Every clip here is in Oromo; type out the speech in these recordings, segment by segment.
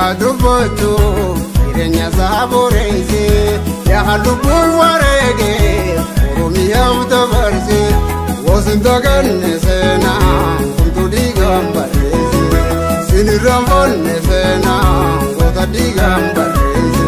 dhugaa dubbachuu jireenya isaa boreessee yaa lubbuun wareegee oromiyaaf dabarse wosinta ganne seenaa kuntu dhiigaan barreesse sinirraan fonne seenaa goota dhiigaan barreesse.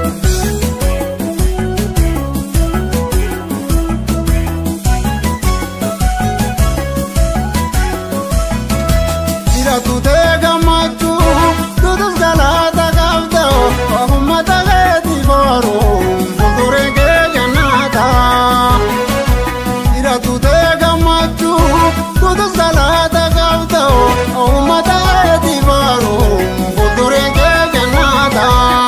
Jiratutee gammachuu tutus galaata qabda uummata keetii boruun fuulduree kee jannaata. Jiratutee gammachuu tutus galaata qabda uummata keetii boruun fuulduree kee jannaata.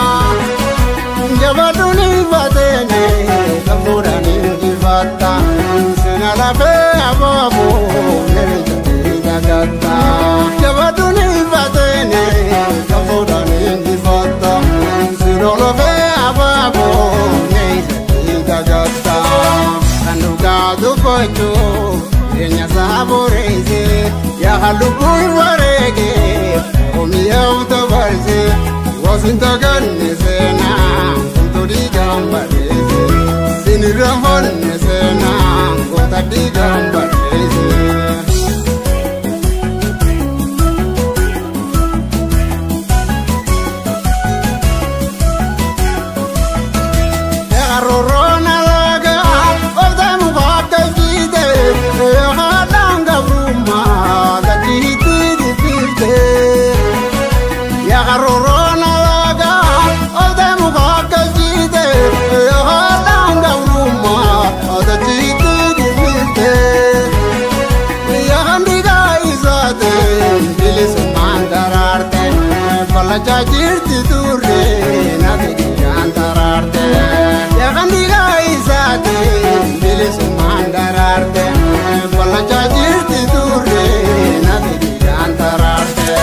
Jabaduun ifateene gammuudhaan injifatta sina lafee abaaboo nericha dagatta. Jabaduun ifateene gammuudhaan injifatta sina lafee abaaboo nericha dagatta. Kan dhugaa dubbachuu jireenya isaa boreessee yaa lubbuun wareegee oomiyaaf dabarse wasinta ganne seenaa kuntu dhiigaan barreesse sinirraan fonne seenaa goota dhiigaan barreesse. Yaaroroona laga obda mukaata jiite haadhaan gabrummaa gajiitti dibbiifte. Yaaroroona laga obda mukaata jiite haadhaan gabrummaa gajiitti dibbiifte. Yaan dhiigaa isaate bilisummaan daraarte fallachaa jirti turre nafi dhiigaan daraarte. Yaan dhiigaa isaate bilisummaan daraarte fallachaa jirti turre nafi dhiigaan daraarte.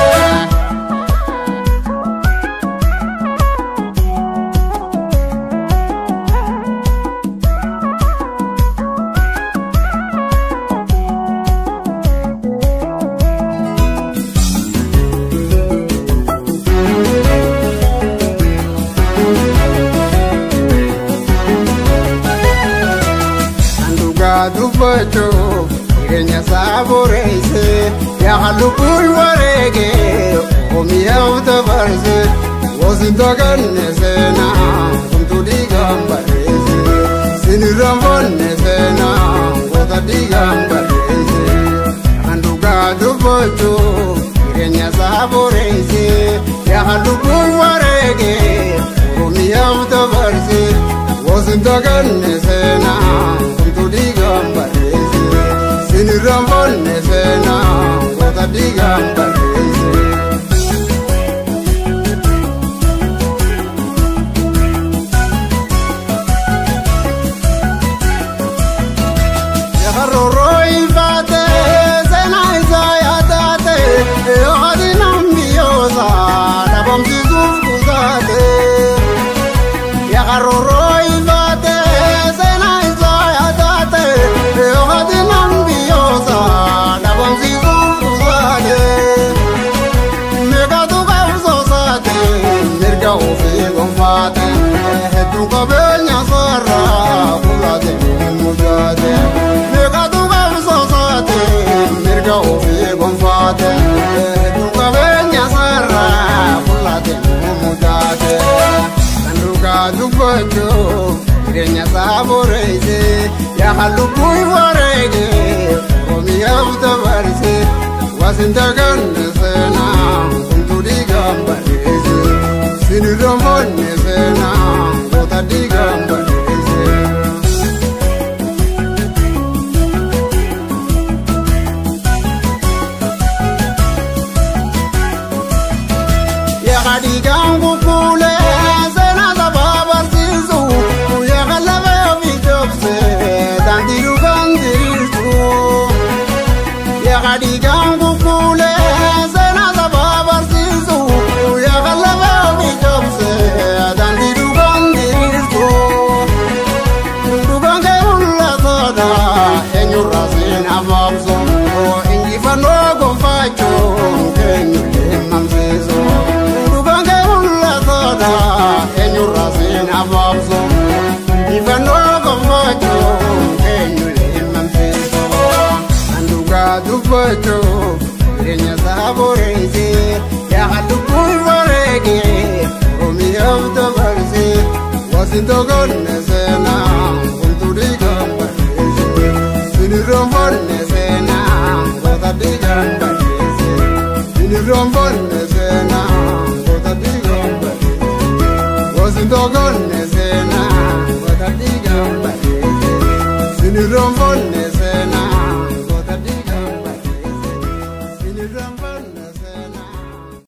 Kan dhugaa dubbachuu jireenya isaa boreesse yaa lubbuun wareegee oomiyaaf dabarse wosinta ganne seenaa kuntu dhiigaan barreesse sinirraan fonne seenaa goota dhiigaan barreesse. Kan dhugaa dubbachuu jireenya isaa boreesse yaa lubbuun wareegee oomiyaaf dabarse wosinta ganne seenaa kuntu dhiigaan barreesse sinirraan fonne seenaa goota dhiigaan barreesse. Yakaroroo ifaate seenaa isaa yaadate yooti nambiyoosa dhabamsiisuuf kusaate. Yakaroroo ifaate seenaa isaa yaadate yooti nambiyoosa dhabamsiisuuf kusaate. Meeqatu qabsoosaate mirga ofii gonfaate hedduu qabeenya sarara fulaate mujaate. Meeqatu qabsoosaate mirga ofii gonfaate hedduu qabeenya sarara fulaate mujaate. Kan dhugaa dubbachuu jireenya isaa boreesse yaa lubbuun wareegee oomiyaaf dabarse. Wasinta ganne seenaa kuntu dhiigaan barreesse sinirraan fonne seenaa goota dhiigaan barreesse. Yaa dhiigaan kukkuulee seenaa sabaa barsiisu yaa lafee ofii jobsee daandii dhugaan diriirsu. Yaa dhiigaan kukkuulee seenaa sabaa barsiisu yaa lafee ofii jobsee daandii dhugaan diriirsu. gabaabsu ifannoo gonfachuu eenyulee mamsiisu kan dhugaa dubbachuu jireenya isaa boreessee yaa lubbuun bareedee oomishaaf dabarsee wasin tokkonne seenaa wantu dhiigaan barreesse sinirroonfanne seenaa goota dhiigaan barreesse sinirroonfanne seenaa goota dhiigaan barreesse wasin tokkonne